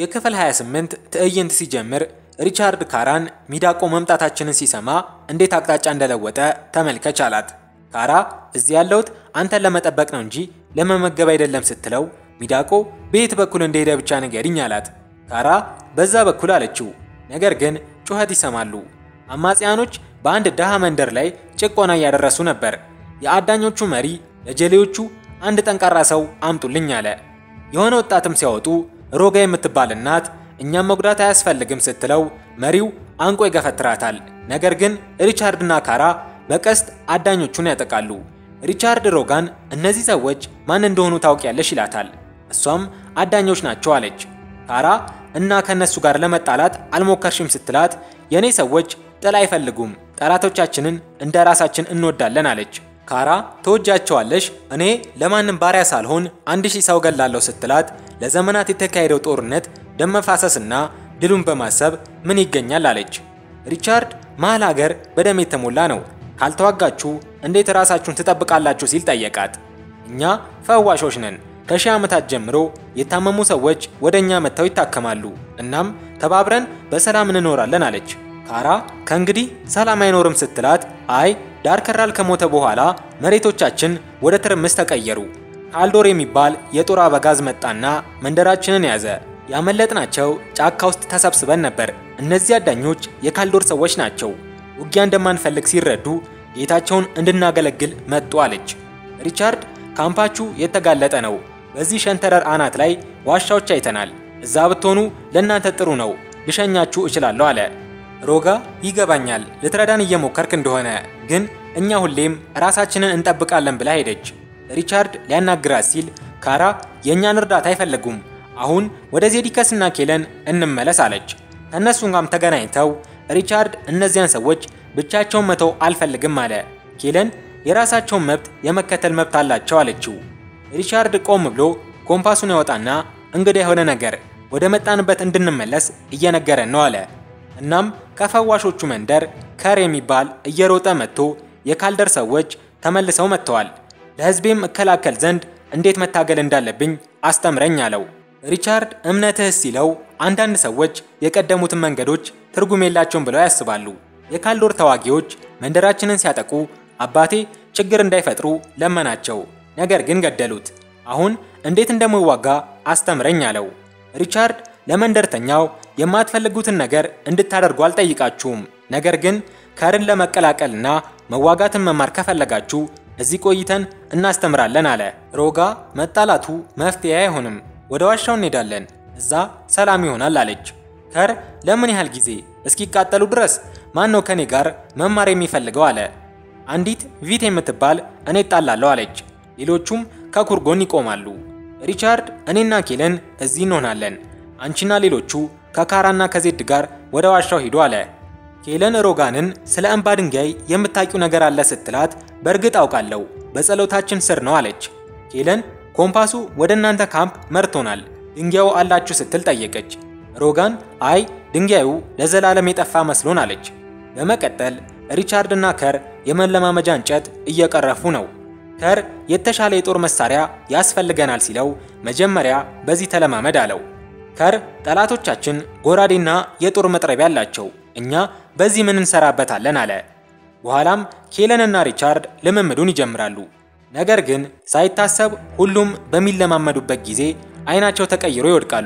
የክፍል 28 ትዕይንት ሲጀምር ሪቻርድ ካራን ሚዳቆ መምጣታችንን ሲሰማ እንዴት አቅጣጫ እንደለወጠ ተመልከች አላት። ካራ እዚህ ያለሁት አንተን ለመጠበቅ ነው እንጂ ለመመገብ አይደለም ስትለው ሚዳቆ በየት በኩል እንደሄደ ብቻ ንገሪኝ አላት። ካራ በዛ በኩል አለችው። ነገር ግን ጩኸት ይሰማሉ። አማጽያኖች በአንድ ድሃ መንደር ላይ ጭቆና እያደረሱ ነበር። የአዳኞቹ መሪ ለጀሌዎቹ አንድ ጠንካራ ሰው አምጡልኝ አለ። የሆነ ወጣትም ሲያወጡ ሮጋ የምትባል እናት እኛም መጉዳት አያስፈልግም ስትለው መሪው አንቆ ይገፈትራታል። ነገር ግን ሪቻርድና ካራ በቀስት አዳኞቹን ያጠቃሉ። ሪቻርድ ሮጋን እነዚህ ሰዎች ማን እንደሆኑ ታውቂያለሽ ይላታል። እሷም አዳኞች ናቸው አለች። ካራ እና ከነሱ ጋር ለመጣላት አልሞከርሽም ስትላት የኔ ሰዎች ጥል አይፈልጉም፣ ጠላቶቻችንን እንደ ራሳችን እንወዳለን አለች። ካራ ትወጃቸዋለሽ፣ እኔ ለማንም ባሪያ ሳልሆን አንድ ሺህ ሰው ገላለሁ ስትላት ለዘመናት የተካሄደው ጦርነት ደም መፋሰስና ድሉን በማሰብ ምን ይገኛል አለች። ሪቻርድ መሀል ሀገር በደም የተሞላ ነው፣ ካልተዋጋችሁ እንዴት ራሳችሁን ትጠብቃላችሁ ሲል ጠየቃት። እኛ ፈዋሾች ነን ከሺህ ዓመታት ጀምሮ የታመሙ ሰዎች ወደ እኛ መጥተው ይታከማሉ። እናም ተባብረን በሰላም እንኖራለን አለች። ካራ ከእንግዲህ ሰላም አይኖርም ስትላት አይ ዳርከራል ከሞተ በኋላ መሬቶቻችን ወደ ትርምስ ተቀየሩ። ካልዶር የሚባል የጦር አበጋዝ መጣና መንደራችንን ያዘ። ያመለጥናቸው ጫካ ውስጥ ተሰብስበን ነበር። እነዚህ አዳኞች የካልዶር ሰዎች ናቸው። ውጊያ እንደማንፈልግ ሲረዱ ጌታቸውን እንድናገለግል መጡ አለች። ሪቻርድ ካምፓችሁ የተጋለጠ ነው። በዚህ ሸንተረር አናት ላይ ዋሻዎች አይተናል። እዛ ብትሆኑ ለእናንተ ጥሩ ነው፣ ልሸኛችሁ እችላለሁ አለ። ሮጋ ይገባኛል ልትረዳን እየሞከርክ እንደሆነ፣ ግን እኛ ሁሌም ራሳችንን እንጠብቃለን ብላ ሄደች። ሪቻርድ ሊያናግራት ሲል ካራ የእኛን እርዳታ አይፈለጉም፣ አሁን ወደ ዜዲከስና ኬለን እንመለስ አለች። ከእነሱም ጋርም ተገናኝተው ሪቻርድ እነዚያን ሰዎች ብቻቸውን መተው አልፈልግም አለ። ኬለን የራሳቸውን መብት የመከተል መብት አላቸው አለችው። ሪቻርድ ቆም ብሎ ኮምፓሱን ያወጣና እንግዳ የሆነ ነገር ወደ መጣንበት እንድንመለስ እየነገረን ነው አለ። እናም ከፈዋሾቹ መንደር ከር የሚባል እየሮጠ መጥቶ የካልደር ሰዎች ተመልሰው መጥተዋል። ለሕዝቤም እከላከል ዘንድ እንዴት መታገል እንዳለብኝ አስተምረኝ አለው። ሪቻርድ እምነትህስ ሲለው አንዳንድ ሰዎች የቀደሙትን መንገዶች ትርጉም የላቸውም ብለው ያስባሉ። የካልዶር ተዋጊዎች መንደራችንን ሲያጠቁ አባቴ ችግር እንዳይፈጥሩ ለመናቸው፣ ነገር ግን ገደሉት። አሁን እንዴት እንደምዋጋ አስተምረኝ አለው። ሪቻርድ ለመንደርተኛው የማትፈልጉትን ነገር እንድታደርጉ አልጠይቃችሁም፣ ነገር ግን ከርን ለመቀላቀልና መዋጋትን መማር ከፈለጋችሁ እዚህ ቆይተን እናስተምራለን አለ። ሮጋ መጣላቱ መፍትሄ አይሆንም፣ ወደ ዋሻው እንሄዳለን፣ እዛ ሰላም ይሆናል አለች። ከር ለምን ያህል ጊዜ እስኪቃጠሉ ድረስ ማን ነው ከኔ ጋር መማር የሚፈልገው አለ። አንዲት ቪት የምትባል እኔ እጣላለሁ አለች። ሌሎቹም ከኩርጎን ይቆማሉ። ሪቻርድ እኔና ኬለን እዚህ እንሆናለን፣ አንቺና ሌሎቹ ከካራና ከዜድ ጋር ወደ ዋሻው ሂዱ አለ። ኬለን ሮጋንን ስለ እንባ ድንጋይ የምታውቂው ነገር አለ ስትላት በእርግጥ አውቃለሁ፣ በጸሎታችን ስር ነው አለች። ኬለን ኮምፓሱ ወደ እናንተ ካምፕ መርቶናል፣ ድንጋዩ አላችሁ ስትል ጠየቀች። ሮጋን አይ ድንጋዩ ለዘላለም የጠፋ መስሎን አለች። በመቀጠል ሪቻርድ እና ከር የመለማመጃ እንጨት እየቀረፉ ነው። ከር የተሻለ የጦር መሳሪያ ያስፈልገናል ሲለው መጀመሪያ በዚህ ተለማመድ አለው። ከር ጠላቶቻችን ጎራዴና የጦር መጥረቢያ አላቸው፣ እኛ በዚህ ምን እንሰራበታለን አለ። በኋላም ኬለንና ሪቻርድ ልምምዱን ይጀምራሉ። ነገር ግን ሳይታሰብ ሁሉም በሚለማመዱበት ጊዜ አይናቸው ተቀይሮ ይወድቃሉ።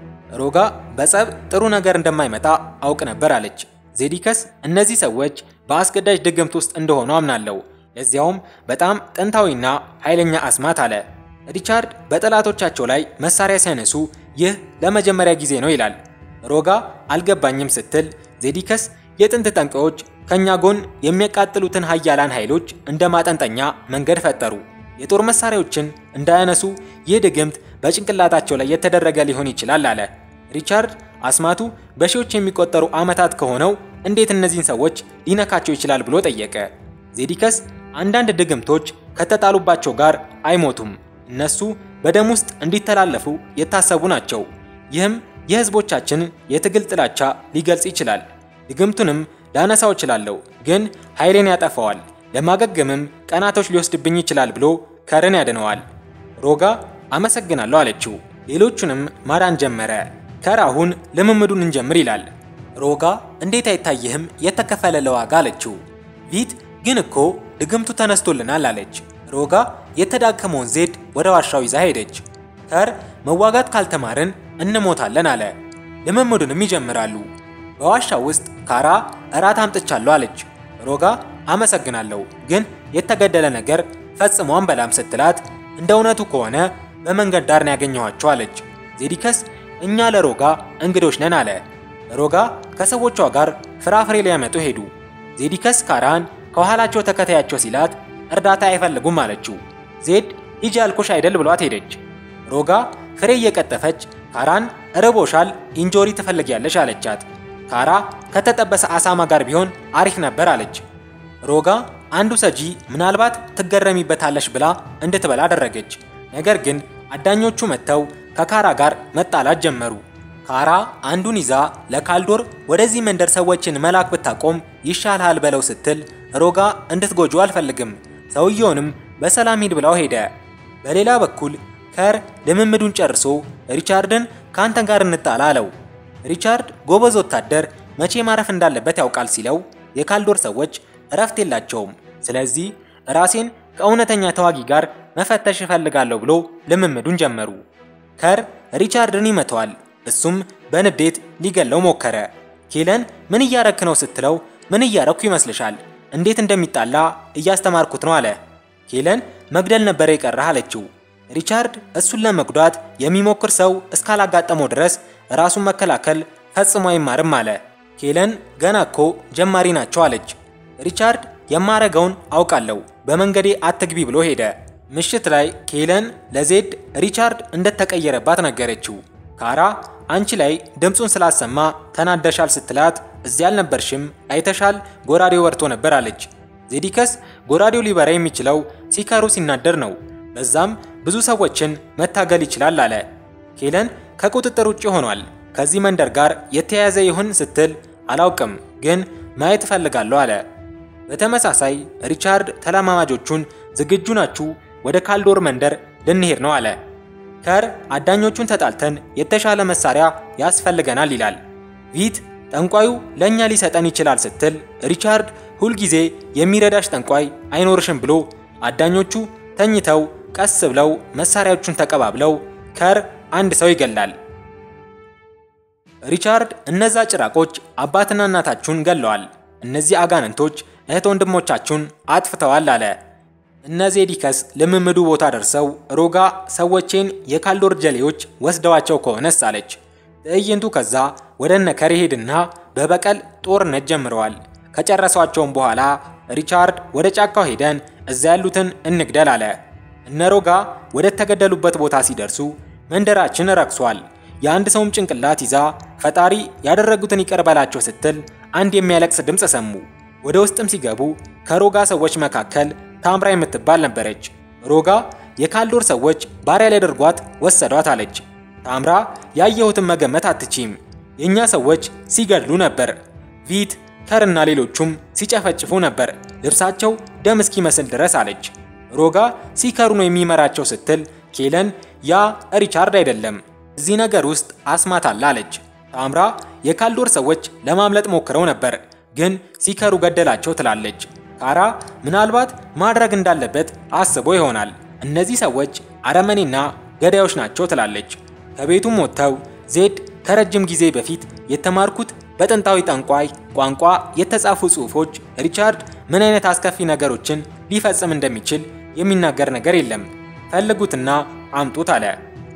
ሮጋ በጸብ ጥሩ ነገር እንደማይመጣ አውቅ ነበር አለች። ዜዲከስ እነዚህ ሰዎች በአስገዳጅ ድግምት ውስጥ እንደሆኑ አምናለሁ፣ ለዚያውም በጣም ጥንታዊና ኃይለኛ አስማት አለ። ሪቻርድ በጠላቶቻቸው ላይ መሳሪያ ሲያነሱ ይህ ለመጀመሪያ ጊዜ ነው ይላል። ሮጋ አልገባኝም ስትል ዜዲከስ የጥንት ጠንቋዮች ከኛ ጎን የሚያቃጥሉትን ኃያላን ኃይሎች እንደ ማጠንጠኛ መንገድ ፈጠሩ። የጦር መሳሪያዎችን እንዳያነሱ ይህ ድግምት በጭንቅላታቸው ላይ የተደረገ ሊሆን ይችላል አለ። ሪቻርድ አስማቱ በሺዎች የሚቆጠሩ ዓመታት ከሆነው እንዴት እነዚህን ሰዎች ሊነካቸው ይችላል ብሎ ጠየቀ። ዜዲከስ አንዳንድ ድግምቶች ከተጣሉባቸው ጋር አይሞቱም፣ እነሱ በደም ውስጥ እንዲተላለፉ የታሰቡ ናቸው። ይህም የሕዝቦቻችንን የትግል ጥላቻ ሊገልጽ ይችላል። ድግምቱንም ላነሳው እችላለሁ፣ ግን ኃይሌን ያጠፋዋል፣ ለማገገምም ቀናቶች ሊወስድብኝ ይችላል ብሎ ከርን ያድነዋል። ሮጋ አመሰግናለሁ አለችው። ሌሎቹንም ማዳን ጀመረ። ከር አሁን ልምምዱን እንጀምር ይላል። ሮጋ እንዴት አይታይህም የተከፈለ ለዋጋ አለችው። ቪት ግን እኮ ድግምቱ ተነስቶልናል አለች። ሮጋ የተዳከመውን ዜድ ወደ ዋሻው ይዛ ሄደች። ከር መዋጋት ካልተማርን እንሞታለን አለ። ልምምዱንም ይጀምራሉ። በዋሻው ውስጥ ካራ እራት አምጥቻለሁ አለች። ሮጋ አመሰግናለሁ፣ ግን የተገደለ ነገር ፈጽሞ አንበላም ስትላት እንደ እውነቱ ከሆነ በመንገድ ዳር ነው ያገኘኋቸው አለች። ዜዲከስ እኛ ለሮጋ እንግዶች ነን አለ። ሮጋ ከሰዎቿ ጋር ፍራፍሬ ሊያመጡ ሄዱ። ዜዲከስ ካራን ከኋላቸው ተከታያቸው ሲላት እርዳታ አይፈልጉም አለችው። ዜድ ሂጂ ያልኩሽ አይደል ብሏት ሄደች። ሮጋ ፍሬ እየቀጠፈች ካራን ርቦሻል፣ ኢንጆሪ ትፈልጊያለሽ አለቻት። ካራ ከተጠበሰ አሳማ ጋር ቢሆን አሪፍ ነበር አለች። ሮጋ አንዱ ሰጂ ምናልባት ትገረሚበታለሽ ብላ እንድትበላ አደረገች። ነገር ግን አዳኞቹ መጥተው ከካራ ጋር መጣላት ጀመሩ። ካራ አንዱን ይዛ ለካልዶር ወደዚህ መንደር ሰዎችን መላክ ብታቆም ይሻልሃል በለው ስትል ሮጋ እንድትጎጁ አልፈልግም፣ ሰውየውንም በሰላም ሂድ ብላው ሄደ። በሌላ በኩል ከር ልምምዱን ጨርሶ ሪቻርድን ከአንተ ጋር እንጣላ አለው። ሪቻርድ ጎበዝ ወታደር መቼ ማረፍ እንዳለበት ያውቃል ሲለው የካልዶር ሰዎች እረፍት የላቸውም፣ ስለዚህ ራሴን ከእውነተኛ ተዋጊ ጋር መፈተሽ እፈልጋለሁ ብሎ ልምምዱን ጀመሩ። ከር ሪቻርድን ይመተዋል። እሱም በንዴት ሊገለው ሞከረ። ኬለን ምን እያረክ ነው ስትለው ምን እያረኩ ይመስልሻል? እንዴት እንደሚጣላ እያስተማርኩት ነው አለ። ኬለን መግደል ነበር የቀረህ አለችው። ሪቻርድ እሱን ለመጉዳት የሚሞክር ሰው እስካላጋጠመው ድረስ ራሱን መከላከል ፈጽሞ አይማርም አለ። ኬለን ገና እኮ ጀማሪ ናቸው አለች። ሪቻርድ የማረገውን አውቃለሁ፣ በመንገዴ አትግቢ ብሎ ሄደ። ምሽት ላይ ኬለን ለዜድ ሪቻርድ እንደተቀየረባት ነገረችው። ካራ አንቺ ላይ ድምፁን ስላሰማ ተናደሻል ስትላት እዚያ አልነበርሽም አይተሻል፣ ጎራዴው ወርቶ ነበር አለች። ዜዲከስ ጎራዴው ሊበራ የሚችለው ሲከሩ ሲናደር ነው፣ በዛም ብዙ ሰዎችን መታገል ይችላል አለ። ኬለን ከቁጥጥር ውጭ ሆኗል። ከዚህ መንደር ጋር የተያያዘ ይሁን ስትል አላውቅም፣ ግን ማየት እፈልጋለሁ አለ። በተመሳሳይ ሪቻርድ ተለማማጆቹን ዝግጁ ናችሁ? ወደ ካልዶር መንደር ልንሄድ ነው አለ። ከር አዳኞቹን ተጣልተን የተሻለ መሳሪያ ያስፈልገናል ይላል። ቪት ጠንቋዩ ለእኛ ሊሰጠን ይችላል ስትል ሪቻርድ ሁልጊዜ የሚረዳሽ ጠንቋይ አይኖርሽም ብሎ አዳኞቹ ተኝተው ቀስ ብለው መሳሪያዎቹን ተቀባብለው ከር አንድ ሰው ይገላል። ሪቻርድ እነዛ ጭራቆች አባትና እናታችሁን ገለዋል፣ እነዚህ አጋንንቶች እህት ወንድሞቻችሁን አጥፍተዋል አለ። እነ ዜዲከስ ልምምዱ ቦታ ደርሰው ሮጋ ሰዎቼን የካልዶር ጀሌዎች ወስደዋቸው ከሆነስ አለች። ትዕይንቱ ከዛ ወደ እነ ከር ሄድና በበቀል ጦርነት ጀምረዋል። ከጨረሷቸውም በኋላ ሪቻርድ ወደ ጫካው ሄደን እዛ ያሉትን እንግደል አለ። እነ ሮጋ ወደ ተገደሉበት ቦታ ሲደርሱ መንደራችን ረክሷል፣ የአንድ ሰውም ጭንቅላት ይዛ ፈጣሪ ያደረጉትን ይቅር በላቸው ስትል አንድ የሚያለቅስ ድምፅ ሰሙ። ወደ ውስጥም ሲገቡ ከሮጋ ሰዎች መካከል ታምራ የምትባል ነበረች። ሮጋ የካልዶር ሰዎች ባሪያ ሊያደርጓት ወሰዷት አለች። ታምራ ያየሁትን መገመት አትችም፣ የእኛ ሰዎች ሲገድሉ ነበር፣ ቪት ከርና ሌሎቹም ሲጨፈጭፉ ነበር፣ ልብሳቸው ደም እስኪመስል ድረስ አለች። ሮጋ ሲከሩ ነው የሚመራቸው ስትል ኬለን ያ ሪቻርድ አይደለም፣ እዚህ ነገር ውስጥ አስማት አለ አለች። ታምራ የካልዶር ሰዎች ለማምለጥ ሞክረው ነበር፣ ግን ሲከሩ ገደላቸው ትላለች። ካራ ምናልባት ማድረግ እንዳለበት አስቦ ይሆናል። እነዚህ ሰዎች አረመኔና ገዳዮች ናቸው ትላለች። ከቤቱም ወጥተው ዜድ ከረጅም ጊዜ በፊት የተማርኩት በጥንታዊ ጠንቋይ ቋንቋ የተጻፉ ጽሑፎች ሪቻርድ ምን አይነት አስከፊ ነገሮችን ሊፈጽም እንደሚችል የሚናገር ነገር የለም፣ ፈልጉትና አምጡት አለ።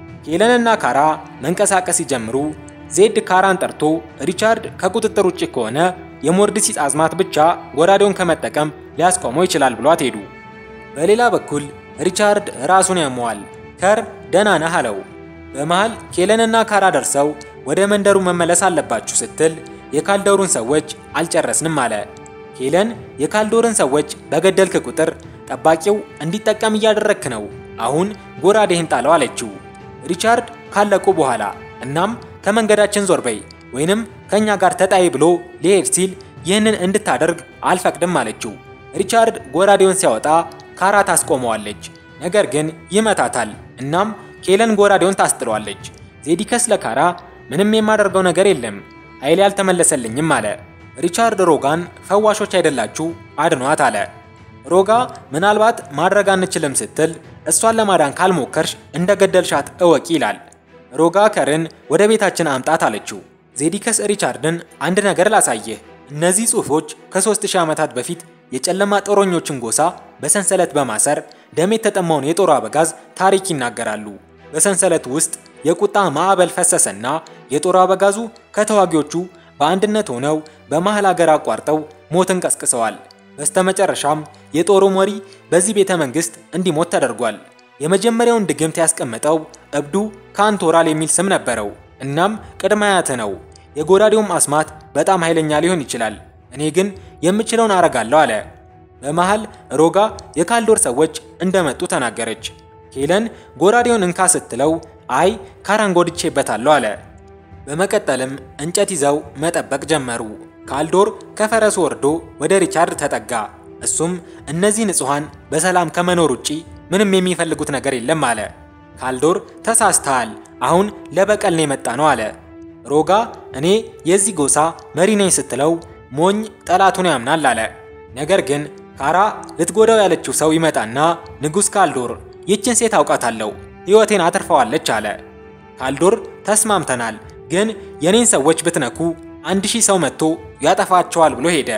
ኬለንና ካራ መንቀሳቀስ ሲጀምሩ ዜድ ካራን ጠርቶ ሪቻርድ ከቁጥጥር ውጭ ከሆነ የሞርድሲስ አዝማት ብቻ ጎራዴውን ከመጠቀም ሊያስቆመው ይችላል ብሏት ሄዱ። በሌላ በኩል ሪቻርድ ራሱን ያመዋል። ከር ደህና ነህ አለው። በመሃል ኬለንና ካራ ደርሰው ወደ መንደሩ መመለስ አለባችሁ ስትል የካልዶርን ሰዎች አልጨረስንም አለ። ኬለን የካልዶርን ሰዎች በገደልክ ቁጥር ጠባቂው እንዲጠቀም እያደረግክ ነው፣ አሁን ጎራዴህን ጣለው አለችው። ሪቻርድ ካለቁ በኋላ እናም ከመንገዳችን ዞር በይ ወይንም ከኛ ጋር ተጣይ ብሎ ሊሄድ ሲል ይህንን እንድታደርግ አልፈቅድም አለችው። ሪቻርድ ጎራዴውን ሲያወጣ ካራ ታስቆመዋለች፣ ነገር ግን ይመታታል። እናም ኬለን ጎራዴውን ታስጥለዋለች። ዜዲከስ ለካራ ምንም የማደርገው ነገር የለም፣ ኃይሌ አልተመለሰልኝም አለ። ሪቻርድ ሮጋን ፈዋሾች አይደላችሁ አድኗት አለ። ሮጋ ምናልባት ማድረግ አንችልም ስትል እሷን ለማዳን ካልሞከርሽ እንደ ገደልሻት እወቂ ይላል። ሮጋ ከርን ወደ ቤታችን አምጣት አለችው። ዜዲከስ ሪቻርድን አንድ ነገር ላሳየህ፣ እነዚህ ጽሑፎች ከ3000 ዓመታት በፊት የጨለማ ጦረኞችን ጎሳ በሰንሰለት በማሰር ደም የተጠማውን የጦር አበጋዝ ታሪክ ይናገራሉ። በሰንሰለቱ ውስጥ የቁጣ ማዕበል ፈሰሰና የጦር አበጋዙ ከተዋጊዎቹ በአንድነት ሆነው በመሃል አገር አቋርጠው ሞትን ቀስቅሰዋል። በስተመጨረሻም የጦሩ መሪ በዚህ ቤተ መንግስት እንዲሞት ተደርጓል። የመጀመሪያውን ድግምት ያስቀመጠው እብዱ ካንቶራል የሚል ስም ነበረው። እናም ቅድመ አያት ነው። የጎራዴውም አስማት በጣም ኃይለኛ ሊሆን ይችላል። እኔ ግን የምችለውን አረጋለሁ አለ። በመሃል ሮጋ የካልዶር ሰዎች እንደመጡ ተናገረች። ሄለን ጎራዴውን እንካ ስትለው አይ ካራን ጎድቼበታለሁ አለ። በመቀጠልም እንጨት ይዘው መጠበቅ ጀመሩ። ካልዶር ከፈረሱ ወርዶ ወደ ሪቻርድ ተጠጋ። እሱም እነዚህ ንጹሐን በሰላም ከመኖር ውጪ ምንም የሚፈልጉት ነገር የለም አለ። ካልዶር ተሳስተሃል፣ አሁን ለበቀል ነው የመጣ ነው አለ። ሮጋ እኔ የዚህ ጎሳ መሪ ነኝ ስትለው ሞኝ ጠላቱን ያምናል አለ። ነገር ግን ካራ ልትጎዳው ያለችው ሰው ይመጣና ንጉሥ ካልዶር ይችን ሴት አውቃታለሁ፣ ሕይወቴን አትርፈዋለች አለ። ካልዶር ተስማምተናል፣ ግን የኔን ሰዎች ብትነኩ አንድ ሺህ ሰው መጥቶ ያጠፋቸዋል ብሎ ሄደ።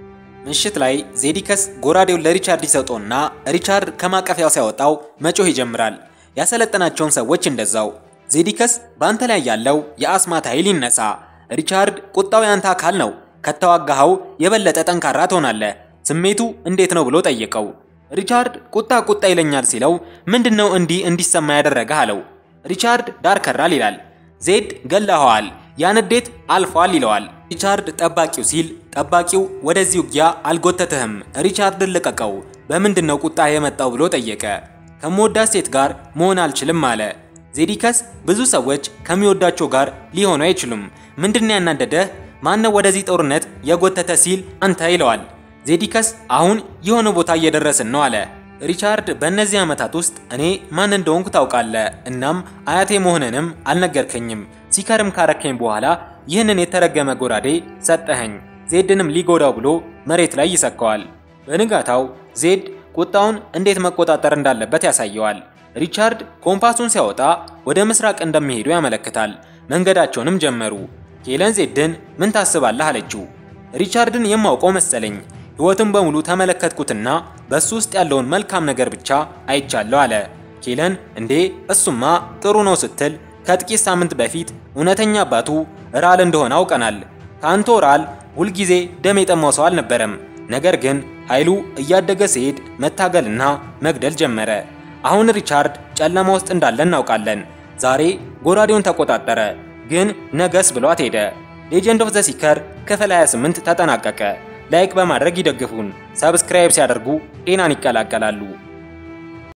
ምሽት ላይ ዜዲከስ ጎራዴውን ለሪቻርድ ይሰጠውና ሪቻርድ ከማቀፊያው ሲያወጣው መጮህ ይጀምራል። ያሰለጠናቸውን ሰዎች እንደዛው። ዜዲከስ በአንተ ላይ ያለው የአስማት ኃይል ይነሳ። ሪቻርድ ቁጣው ያንተ አካል ነው፣ ከተዋጋኸው የበለጠ ጠንካራ ትሆናለህ። ስሜቱ እንዴት ነው ብሎ ጠየቀው። ሪቻርድ ቁጣ ቁጣ ይለኛል ሲለው ምንድነው እንዲህ እንዲሰማ ያደረገህ አለው። ሪቻርድ ዳር ከራል ይላል። ዜድ ገለኸዋል፣ ያ ንዴት አልፏል ይለዋል። ሪቻርድ ጠባቂው ሲል ጠባቂው ወደዚህ ውጊያ አልጎተትህም፣ ሪቻርድን ልቀቀው፣ በምንድነው ቁጣ የመጣው ብሎ ጠየቀ። ከምወዳት ሴት ጋር መሆን አልችልም አለ። ዜዲከስ ብዙ ሰዎች ከሚወዳቸው ጋር ሊሆኑ አይችሉም። ምንድነው ያናደደህ? ማነው ወደዚህ ጦርነት የጎተተ ሲል አንተ ይለዋል። ዜዲከስ አሁን የሆነ ቦታ እየደረስን ነው አለ። ሪቻርድ በእነዚህ ዓመታት ውስጥ እኔ ማን እንደሆንኩ ታውቃለህ፣ እናም አያቴ መሆንንም አልነገርከኝም። ሲከርም ካረከኝ በኋላ ይህንን የተረገመ ጎራዴ ሰጠኸኝ፣ ዜድንም ሊጎዳው ብሎ መሬት ላይ ይሰካዋል። በንጋታው ዜድ ቁጣውን እንዴት መቆጣጠር እንዳለበት ያሳየዋል። ሪቻርድ ኮምፓሱን ሲያወጣ ወደ ምስራቅ እንደሚሄዱ ያመለክታል። መንገዳቸውንም ጀመሩ። ኬለን ዜድን ምን ታስባለህ አለችው። ሪቻርድን የማውቀው መሰለኝ ሕይወትን በሙሉ ተመለከትኩትና በሱ ውስጥ ያለውን መልካም ነገር ብቻ አይቻለሁ አለ። ኬለን እንዴ እሱማ ጥሩ ነው ስትል ከጥቂት ሳምንት በፊት እውነተኛ አባቱ ራል እንደሆነ አውቀናል። ካንቶ ራል ሁልጊዜ ደም የጠማው ሰው አልነበረም። ነገር ግን ኃይሉ እያደገ ሲሄድ መታገልና መግደል ጀመረ። አሁን ሪቻርድ ጨለማ ውስጥ እንዳለ እናውቃለን። ዛሬ ጎራዴውን ተቆጣጠረ፣ ግን ነገስ ብሏት ሄደ። ሌጀንድ ኦፍ ዘ ሲከር ክፍል 28 ተጠናቀቀ። ላይክ በማድረግ ይደግፉን። ሰብስክራይብ ሲያደርጉ ጤናን ይቀላቀላሉ።